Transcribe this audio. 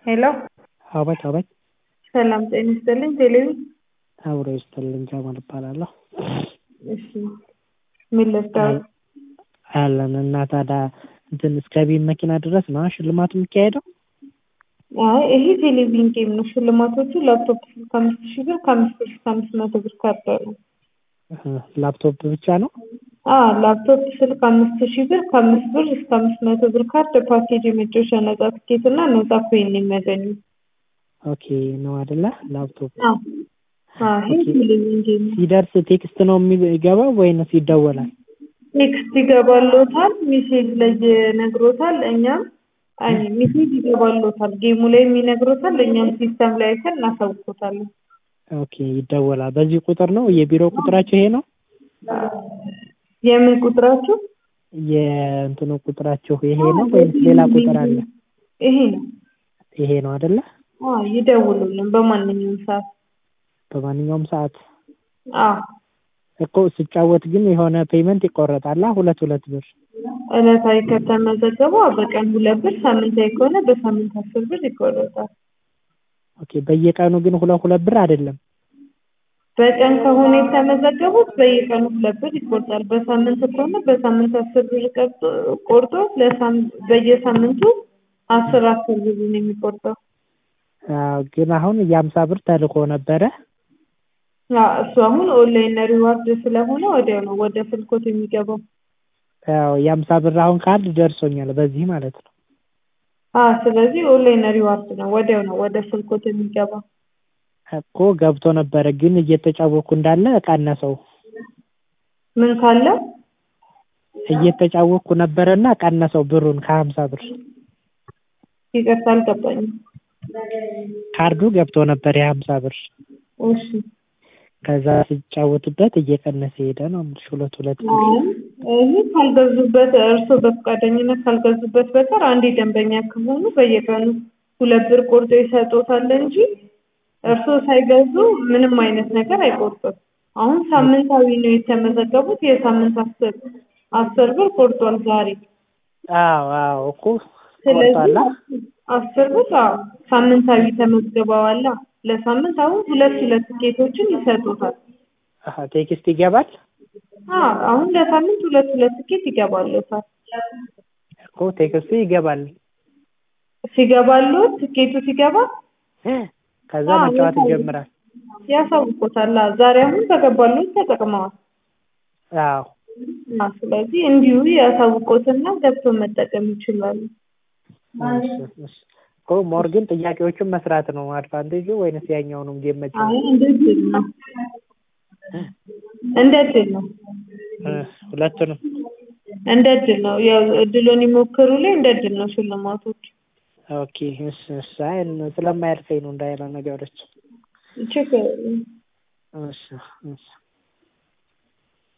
ሄሎ አቤት አቤት ሰላም ጤና ይስጥልኝ ቴሌቪ አብሮ ይስጥልኝ ጀማል እባላለሁ እሺ ምን ልርዳዎት አለን እና ታዲያ እንትን እስከ ቤት መኪና ድረስ ነው ሽልማቱ የሚካሄደው አይ ይሄ ቴሌቪዥን ጌም ነው ሽልማቶቹ ላፕቶፕ ስልክ አምስት ሺህ ብር ከአምስት ብር እስከ አምስት መቶ ብር ካርድ አለው ላፕቶፕ ብቻ ነው አዎ ላፕቶፕ ስልክ አምስት ሺህ ብር ከአምስት ብር እስከ አምስት መቶ ብር ካርድ ፓኬጅ የመጫወቻ ነጻ ትኬት እና ነጻ ኮይን ነው የሚያገኙት ኦኬ ነው አይደለ ላፕቶፕ አዎ አዎ ይሄ ቴሌቪዥን ጌም ነው ሲደርስ ቴክስት ነው የሚገባው ወይንስ ይደወላል ቴክስት ይገባልዎታል ሜሴጅ ላይ ይነግሮታል እኛም አይ ሜሴጅ ይገባልዎታል ጌሙ ላይም ይነግሮታል እኛም ሲስተም ላይ አይተን እናሳውቅዎታለን ኦኬ ይደወላል በዚህ ቁጥር ነው የቢሮ ቁጥራቸው ይሄ ነው የምን ቁጥራችሁ የእንትኑ ቁጥራችሁ ይሄ ነው ወይንስ ሌላ ቁጥር አለ ይሄ ነው ይሄ ነው አይደለ አዎ ይደውሉልን በማንኛውም ሰዓት በማንኛውም ሰዓት አዎ እኮ ስጫወት ግን የሆነ ፔመንት ይቆረጣል ሁለት ሁለት ብር ዕለታዊ ከተመዘገቡ በቀን ሁለት ብር ሳምንታዊ ከሆነ በሳምንት አስር ብር ይቆረጣል ኦኬ በየቀኑ ግን ሁለት ሁለት ብር አይደለም በቀን ከሆነ የተመዘገቡት በየቀኑ ሁለት ብር ይቆርጣል በሳምንት ከሆነ በሳምንት አስር ብር ቆርጦ በየሳምንቱ አስር አስር ብር ነው የሚቆርጠው አዎ ግን አሁን የሀምሳ ብር ተልኮ ነበረ እሱ አሁን ኦንላይን ሪዋርድ ስለሆነ ወዲያው ነው ወደ ስልኮት የሚገባው ያው የሀምሳ ብር አሁን ካርድ ደርሶኛል በዚህ ማለት ነው አዎ ስለዚህ ኦንላይን ሪዋርድ ነው ወዲያው ነው ወደ ስልኮት የሚገባው እኮ ገብቶ ነበረ ግን እየተጫወኩ እንዳለ ቀነሰው ምን ካለ እየተጫወኩ ነበረና ቀነሰው ብሩን ከሀምሳ ብር ይቅርታ አልገባኝም ካርዱ ገብቶ ነበር የሀምሳ ብር እሺ ከዛ ስጫወትበት እየቀነሰ ሄደ ነው የምልሽ ሁለት ሁለት ብር ይሄ ካልገዙበት እርስዎ በፈቃደኝነት ካልገዙበት በቀር አንዴ ደንበኛ ከሆኑ በየቀኑ ሁለት ብር ቆርጦ ይሰጥዎታል እንጂ እርስዎ ሳይገዙ ምንም አይነት ነገር አይቆርጥም አሁን ሳምንታዊ ነው የተመዘገቡት የሳምንት አስር አስር ብር ቆርጧል ዛሬ አዎ አዎ እኮ ስለዚህ አስር ብር አዎ ሳምንታዊ ተመዝግበዋል ለሳምንት አሁን ሁለት ሁለት ትኬቶችን ይሰጡታል ቴክስት ይገባል አዎ አሁን ለሳምንት ሁለት ሁለት ትኬት ይገባልዎታል እኮ ቴክስቱ ይገባል ሲገባልዎት ትኬቱ ሲገባ ከዛ መጫወት ይጀምራል ያሳውቅዎታል ዛሬ አሁን ከገባልዎት ተጠቅመዋል አዎ ስለዚህ እንዲሁ ያሳውቅዎትና ገብተው መጠቀም ይችላሉ እኮ ሞር ግን ጥያቄዎችን መስራት ነው አድቫንቴጁ ወይንስ ያኛውንም ጌም መጫወት አይ እንደ እድል ነው እንደ እድል ነው ሁለቱንም እንደ እድል ነው ያው እድሉን ይሞክሩ ላይ እንደ እድል ነው ሽልማቶች ኦኬ እሺ እሺ አይ ስለማያልፈኝ ነው እንዳይለ ነገሮች ችግር የለም እሺ እሺ